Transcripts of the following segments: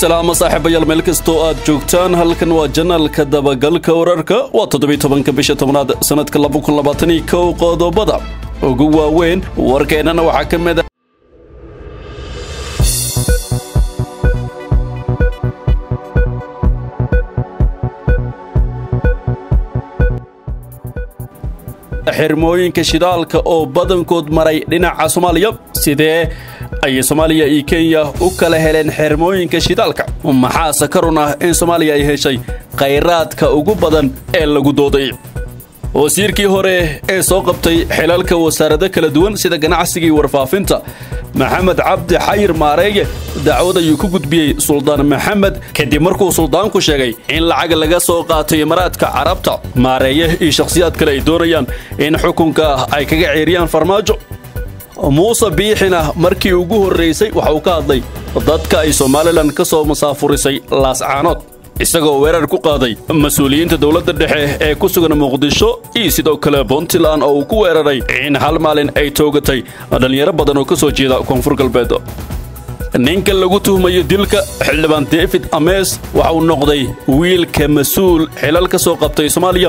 salaamo saaxiibayaal meel kastoo aad joogtaan halkan waa janaalka dabagalka wararka waa toddobiy tobanka bisha tobnaad sannadka laba kun labaataniyo kow qodobada ugu waaweyn warkeennana waxaa ka mid a xirmooyinka shidaalka oo badankood maray dhinaca soomaaliya sidee ayay soomaaliya iyo kenya u kala heleen xirmooyinka shidaalka maxaase ka run ah in soomaaliya ay heshay khayraadka ugu badan ee lagu dooday wasiirkii hore ee soo qabtay xilalka wasaarado kala duwan sida ganacsiga iyo warfaafinta maxamed cabdi xayir maareeye dacwad ayuu ku gudbiyey suldaan maxamed kadib markuu suldaanku sheegay in lacag laga soo qaatay imaaraadka carabta maareeye iyo shakhsiyaad kale ay doonayaan in xukunka ay kaga ceeriyaan farmaajo muuse biixina markii ugu horraysay waxa uu ka hadlay dadka ay somalilan ka soo masaafurisay laascaanood isagoo weerar ku qaaday mas-uuliyiinta dowladda dhexe ee ku sugan muqdisho iyo sidoo kale puntland oo uu ku weeraray in hal maalin ay toogatay dhallinyaro badan oo ka soo jeeda koonfur galbeed ninka lagu tuhmayo dilka xildhibaan david amees waxa uu noqday wiilka mas-uul xilal ka soo qabtay soomaaliya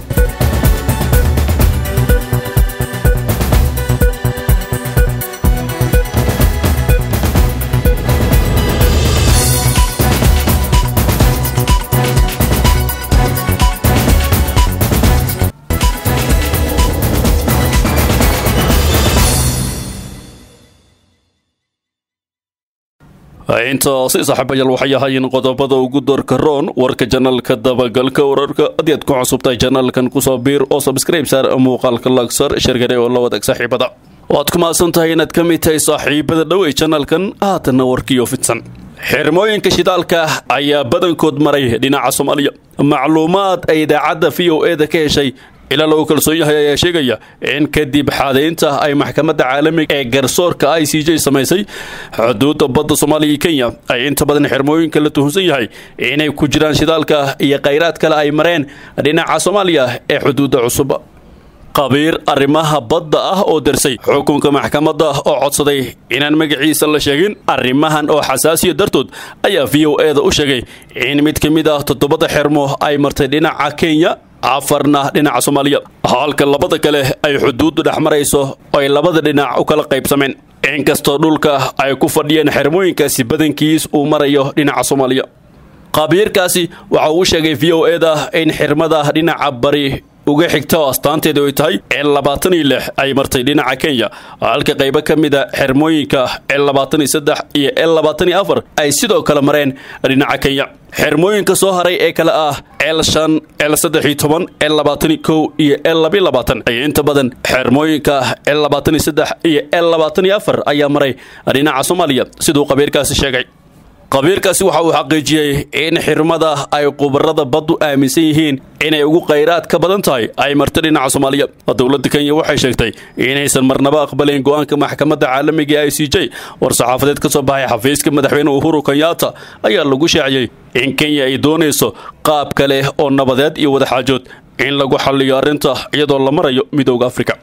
intaasi saaxiibayaal waxay ahaayeen qodobada ugu doorka roon warka janaalka dabagalka wararka haddii aad ku cusubtahay janaalkan kusoo biir oo sabskrayb saar muuqaalka lagsar shargare oo la wadaag saaxiibada waad ku mahadsan tahay inaad ka mid tahay saaxiibada dhow ee janaalkan haatanna warkiioo fidsan xirmooyinka shidaalka ayaa badankood maray dhinaca soomaaliya macluumaad ay idaacadda v o e da ka heshay ilaa lagu kalsoon yahay ayaa sheegaya in kadib xaadaynta ay maxkamadda caalamiga ee garsoorka i c j samaysay xuduudda badda soomaaliya iyo kenya ay inta badan xirmooyinka la tuhunsan yahay inay ku jiraan shidaalka iyo khayraad kale ay mareen dhinaca soomaaliya ee xuduudda cusub qabiir arrimaha badda ah oo darsay xukunka maxkamadda oo codsaday inaan magaciisa la sheegin arrimahan oo xasaasiya dartood ayaa v o e da u sheegay in mid ka mid ah toddobada xermo ay martay dhinaca kenya afarna dhinaca soomaaliya halka labada kale ay xuduuddu dhex marayso oo ay labada dhinac u kala qaybsameen inkastoo dhulka ay ku fadhiyeen xermooyinkaasi badankiis uu marayo dhinaca soomaaliya qabiirkaasi waxa uu sheegay v o e da in xirmada dhinaca bari uga xigta oo astaanteedu ay tahay el labaatan iyo lix ay martay dhinaca kenya halka qaybo ka mida xermooyinka el labaatan iyo saddex iyo el labaatan iyo afar ay sidoo kale mareen dhinaca kenya xermooyinka soo haray ee kale ah el shan el saddex iyo toban el labaatan iyo kow iyo el labiyo labaatan ay inta badan xermooyinka el labaatan iyo saddex iyo el labaatan iyo afar ayaa maray dhinaca soomaaliya siduu qabiirkaasi sheegay qabiirkaasi waxa uu xaqiijiyey in xirmada ay khubarada baddu aaminsan yihiin inay ugu khayraad ka badan tahay ay marta dhinaca soomaaliya dowladda kenya waxay sheegtay inaysan marnaba aqbalayn go'aanka maxkamadda caalamiga ee i c j war saxaafadeed ka soo baxay xafiiska madaxweyne uhuru kenyatta ayaa lagu shaaciyey in kenya ay doonayso qaab kale oo nabadeed iyo wadaxaajood in lagu xalliyo arrinta iyadoo la marayo midooda afrika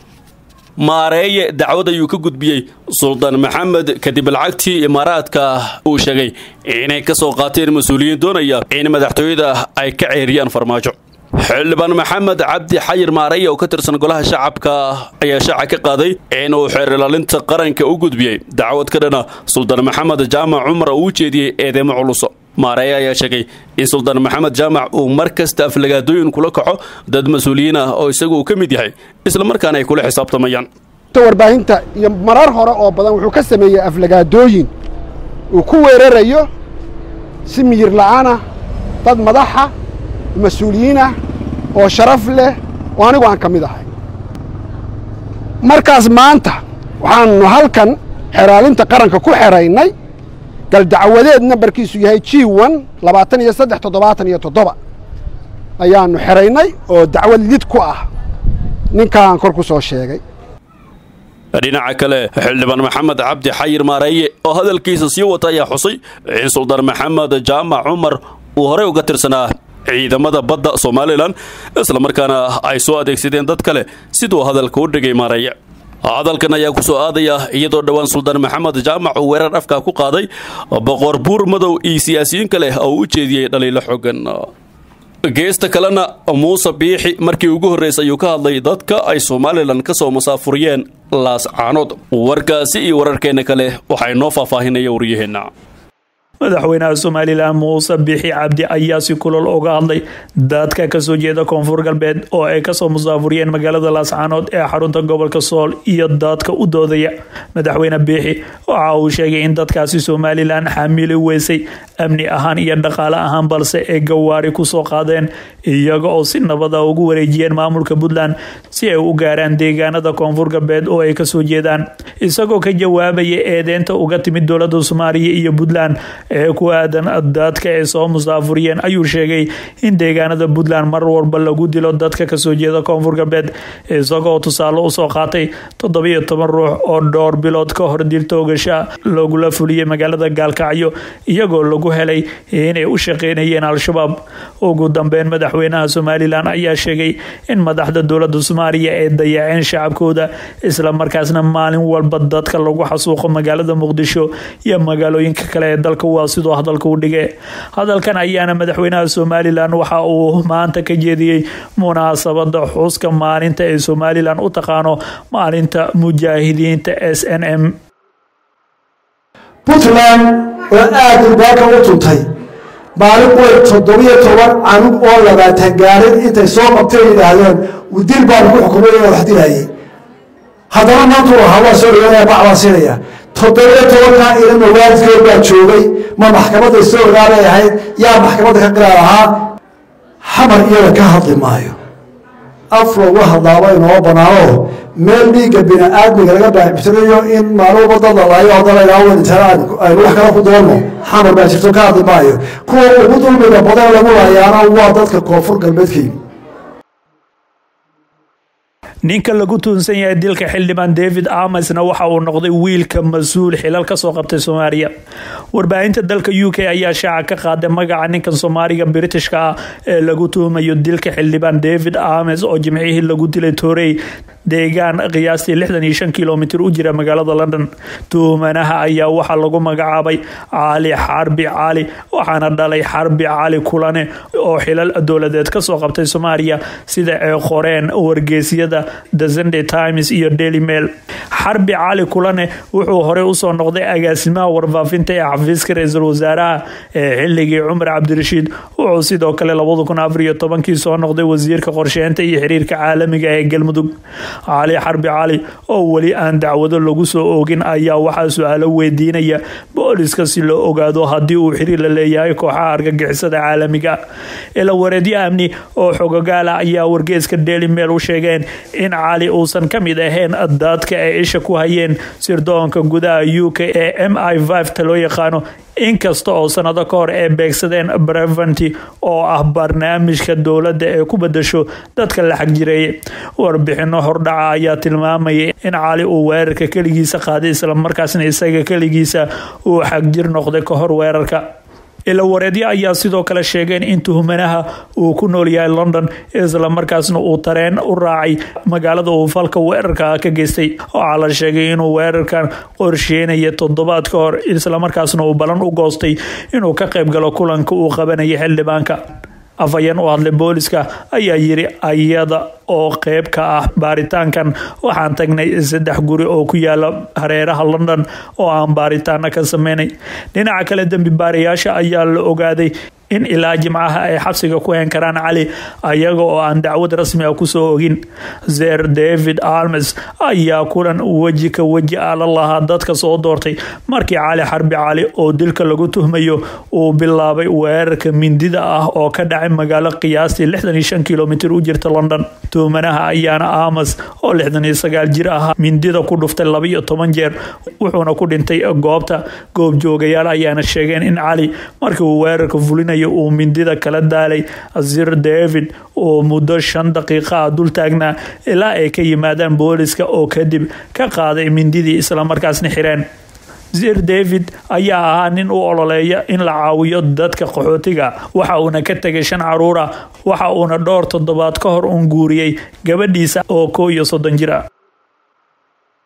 maareeye dacwad ayuu ka gudbiyey suldaan maxamed kadib lacagtii imaaraadka uu sheegay inay ka soo qaateen mas-uuliyiin doonaya in madaxtooyada ay ka ceeriyaan farmaajo xildhibaan maxamed cabdi xayir maareeye oo ka tirsan golaha shacabka ayaa shaaca ka qaaday inuu xeer ilaalinta qaranka u gudbiyey dacwad ka dhana suldaan maxamed jaamac cumar oo u jeediyey eedeymo culuso maareeye ayaa sheegay in suldaan maxamed jaamac uu mar kasta aflagaadooyin kula kaco dad mas-uuliyiin ah oo isagu uu ka mid yahay islamarkaana ay kula xisaabtamayaan warbaahinta iyo marar hore oo badan wuxuu ka sameeyey aflagaadooyin uu ku weerarayo si miyir la'aanah dad madaxa mas-uuliyiinah oo sharaf leh oo anigu aan ka mid ahay markaas maanta waxaannu halkan xeraalinta qaranka ku xeraynay galdacwadeed nambarkiisu yahay g n labaatan iyo saddex toddobaatan iyo toddoba ayaannu xeraynay oo dacwad lid ku ah ninkaan kor ku soo sheegay dhinaca kale xildhibaan maxamed cabdi xayir maareeye oo hadalkiisa sii wata ayaa xusay in suldaan maxamed jaamac cumar uu horey uga tirsanaa ciidamada badda somalilan islamarkaana ay soo adeegsadeen dad kale siduu hadalka u dhigay maareeye hadalkan ayaa ku soo aadaya iyadoo dhowaan suldaan maxamed jaamac uu weerar afka ku qaaday boqor buur madow iyo siyaasiyiin kale oo u jeediyey dhaliilo xogan geesta kalena muuse biixi markii ugu horreysay ayuu ka hadlay dadka ay somalilan ka soo masaafuriyeen laas caanood warkaasi iyo wararkeena kale waxaa inoo faahfaahinaya waryaheenna madaxweynaha somalilan muuse bixi cabdi ayaa si kulol uga hadlay dadka kasoo jeeda koonfur galbeed oo ay kasoo musaafuriyeen magaalada laascaanood ee xarunta gobolka sool iyo dadka u doodaya madaxweyne biixi waxa uu sheegay in dadkaasi somalilan xamili weysay amni ahaan iyo dhaqaale ahaan balse ay gawaari kusoo qaadeen iyaga oo si nabada ugu wareejiyeen maamulka puntland si ay u gaaraan deegaanada koonfur galbeed oo ay kasoo jeedaan isagoo ka jawaabaya eedeynta uga timid dowlada soomaaliya iyo puntland ee ku aadan dadka ay soo musaafuriyeen ayuu sheegay in deegaanada puntland mar walba lagu dilo dadka kasoo jeeda koonfur galbeed isagoo tusaale usoo qaatay toddobiyo toban ruux oo dhowr bilood ka hor diltoogasha lagula fuliyey magaalada gaalkacyo iyagoo lagu helay inay u shaqeynayeen al-shabaab ugu dambeyn madaxweynaha somalilan ayaa sheegay in madaxda dowlada soomaaliya ay dayaceen shacabkooda isla markaasna maalin walba dadka lagu xasuuqo magaalada muqdisho iyo magaalooyinka kale ee dalka waa sidoo hadalka u dhige hadalkan ayaana madaxweynaha somalilan waxa uu maanta ka jeediyey munaasabada xuska maalinta ee somalilan u taqaano maalinta mujaahidiinta s n m puntland oo aada urbaanka u tuntay maalin way toddobiyo toban canug oo labaatan gaarin intay soo qabteen yidhaahdeen dil baan ku xukumay oo wax dilayay haddana maantuu ahaa waa soo dhawaanaya bac baan siinaya toddobiyo tobankaa ilama waalidkood baa joogay ma maxkamadda soo ogaabay ahayd yaa maxkamadda ka qiraar ahaa xamar iyaga ka hadli maayo af loogu hadlaaba inoo banaano meel dhiigga bini-aadmiga laga baaxbitirayo in maalin wadada laayo haddana ilaawanintana aynu wax kala ku doonno xamar baa jirto ka hadli maayo kuwa ugu dulmiga badan lagu laayaana waa dadka koonfur galbeedkayimi ninka lagu tuunsan yahay dilka xildhibaan david amesna waxa uu noqday wiilka mas-uul xilal kasoo qabtay soomaaliya warbaahinta dalka u k ayaa shaaca ka qaaday magaca ninkan soomaaliga britishka ah ee lagu tuhumayo dilka xildhibaan david ames oo jimcihii lagu dilay torey deegaan qiyaastii lixdan iyo shan kilomitir u jira magaalada london tuhumanaha ayaa waxaa lagu magacaabay cali xarbi cali waxaana dhalay xarbi cali kulane oo xilal dowladeed kasoo qabtay soomaaliya sida ay qoreen wargeysyada the sunday times iyo daily mail xarbi cali kulane wuxuu horey usoo noqday agaasimaha warfaafinta ee xafiiska ra-iisul wasaaraha ee xilligii cumar cabdirashiid wuxuu sidoo kale labada kun afar iyo tobankii soo noqday wasiirka qorsheynta iyo xiriirka caalamiga ee galmudug cali xarbi cali oo weli aan dacwado lagu soo oogin ayaa waxaa su-aalo weydiinaya booliska si loo ogaado haddii uu xiriir la leeyahay kooxaha argagixisada caalamiga ila wareedyo amni oo xogogaala ayaa wargeeska daily mail u sheegeen in cali uusan ka mid ahayn dadka ay isha ku hayeen sirdoonka gudaha u k ee m i ta loo yaqaano inkasta oo sanado ka hor ay beegsadeen breventy oo ah barnaamijka dowladda ee ku bedasho dadka la xagjireeyay warbixino hordhaca ayaa tilmaamayay in cali uu weerarka keligiisa qaaday islamarkaasna isaga keligiisa uu xagjir noqday ka hor weerarka ila wareedyo ayaa sidoo kale sheegeen in tuhumanaha uu ku nool yahay london islamarkaasna uu tareen u raacay magaalada uu falka weerarka ka geystay waxaa la sheegay inuu weerarkan qorsheynaya toddobaad ka hor islamarkaasna uu balan u goostay inuu ka qayb galo kulanka uu qabanaya xildhibaanka afhayeen u hadlay booliska ayaa yiri ayada oo qeyb ka ah baaritaankan waxaan tagnay saddex guri oo ku yaala hareeraha london oo aan baaritaana ka sameynay dhinaca kale dembi baarayaasha ayaa la ogaaday in ilaa jimcaha ay xabsiga ku heen karaan cali ayaga oo aan dacwad rasmi ah kusoo ogin zer david almes ayaa kulan weji ka weji ah la lahaa dadka soo doortay markii cali xarbi cali oo dilka lagu tuhmayo uu bilaabay weerarka mindida ah oo ka dhacay magaalo qiyaastii lixdan iyo shan kilomitir u jirta london tuhmanaha ayaana amas oo lixdan iyo sagaal jir ah mindida ku dhuftay laba iyo toban jeer wuxuuna ku dhintay goobta goobjoogayaal ayaana sheegeen in cali markii uu weerarka fulinayo uu mindida kala daalay zir david oo muddo shan daqiiqa ah dul taagnaa ilaa ay ka yimaadaan booliska oo kadib ka qaaday mindidii islamarkaasna xireen zir david ayaa ahaa nin u ololeeya in la caawiyo dadka qaxootiga waxa uuna ka tegay shan caruura waxa uuna dhowr toddobaad ka hor uun guuriyey gabadhiisa oo koo iyo soddon jir ah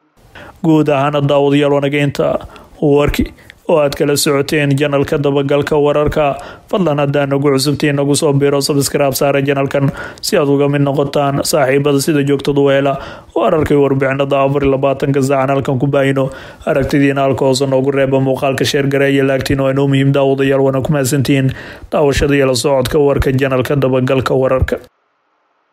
guud ahaana daawadayaal wanageynta warki oo aad kala socoteen janalka dabagalka wararka fadlan haddaa nagu cusubtiin nagu soo biro sabskraib saara janalkan si aad uga mid noqotaan saaxiibada sida joogtadu weela wararkay warbixinada afar iyo labaatanka saacan halkan ku baahino aragtidiina halka hoose noogu reeba muuqaalka sheergareeya laagtiin oo inoo muhiim daawadayaal wana ku mahadsantihiin daawashada iyo la socodka warka janalka dabagalka wararka